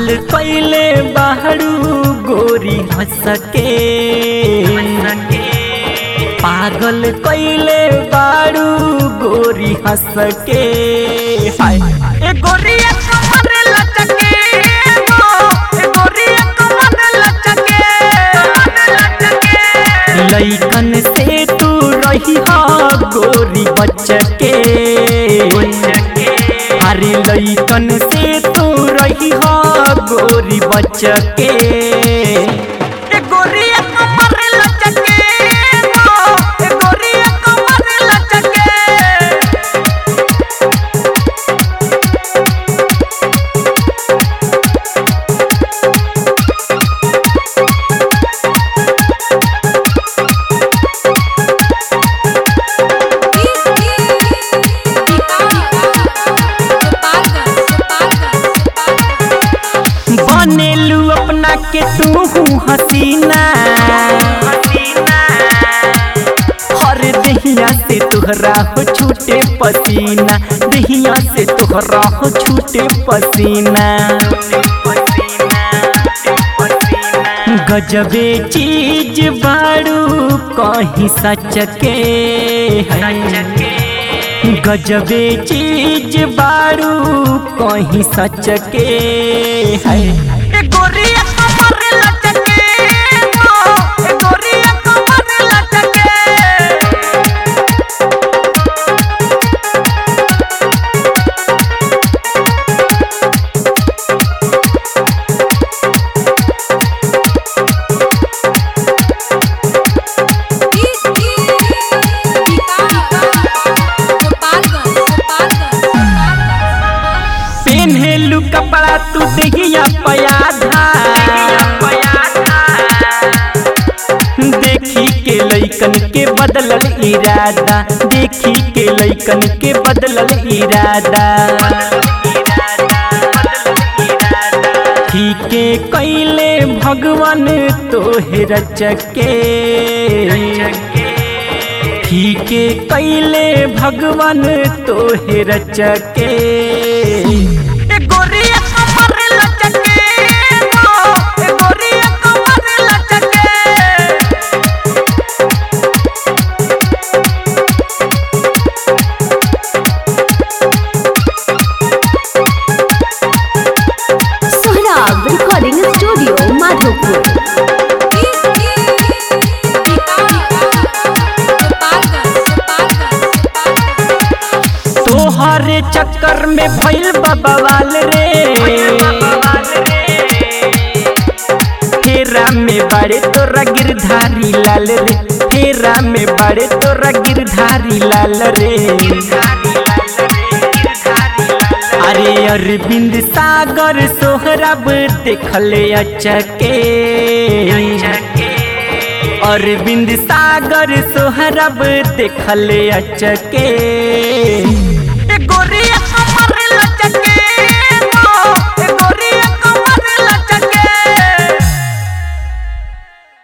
कैले बाहरू गोरी हंस के पागल कैले बारू गोरी हंस के हाय ए गोरिया कमर लचके हो ए गोरिया कमर लचके लइकन से तू रही हा गोरी बचके अरे लइकन से तू रही हा गोरी बचके ए गोरिया कमर लचके हो ए गोरिया कमर लचके बनेलू अपना के तू हसीना हर दहिया से तोहरा हो छूटे पसीना दहिया से तोहरा हो छूटे पसीना गजबे चीज बारू कहीं सच के गजबे चीज बारू कहीं सच के है ए गोरिया कमर लचके हो ए गोरिया कमर लचके पेन्हेलू कपड़ा तू दहिया पयाधा देखी के लइकन के बदलल इरादा देखी के लइकन के बदलल इरादा ठीके कैले भगवान तोहे रचके ठीके कैले भगवान तोहे रचके ए गोरिया कमर लचके हो ए गोरिया कमर लचके सोहराब रिकॉर्डिंग स्टूडियो माधोपुर तोहरे चक्कर में भइल बवाल रे फेरा में बड़े तोरा गिरधारी लाल रे फेरा में बड़े तोरा गिरधारी लाल रे अरे अरविंद सागर सोहरब देखले अचके अरविंद सागर सोहरब देखले अचके ए गोर